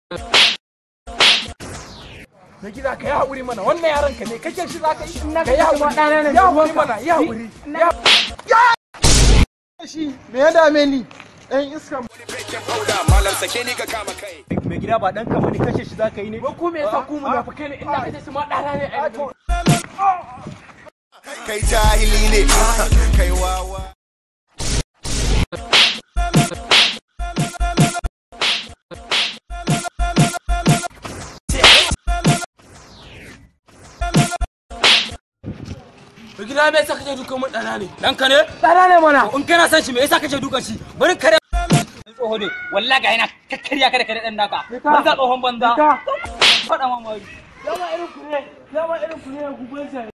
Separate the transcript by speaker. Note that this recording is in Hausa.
Speaker 1: na gida ka yi haƙuri mana wannan yaron ka ne kake shi za ka yi
Speaker 2: na
Speaker 1: ka yi
Speaker 2: kashe ma ɗana ne,
Speaker 1: haƙuri ya haƙuri
Speaker 2: ruwanka.
Speaker 1: mana ya haƙuri ya
Speaker 3: shi me ya dame ni ɗan iskan
Speaker 4: malam sake ni ka kama kai
Speaker 2: mai gida ba dan ka bane kashe shi zaka yi ne
Speaker 1: ba ku me yasa ku munafukai ne inda kace su ma ɗana ne ai
Speaker 4: kai jahili ne kai wawa
Speaker 5: Mai gida me yasa kake dukan mun ɗana ne? Ɗanka ne?
Speaker 2: ɗana ne mana
Speaker 5: In kana son shi me yasa kake dukan shi? Bari kare tsoho ne wallahi ga yana kakkarya kada kare ɗan naka. Banza tsohon banza.
Speaker 2: ka
Speaker 5: Faɗa mamari.
Speaker 2: yawa irin ku ne yawa irin ku ne ku gwansa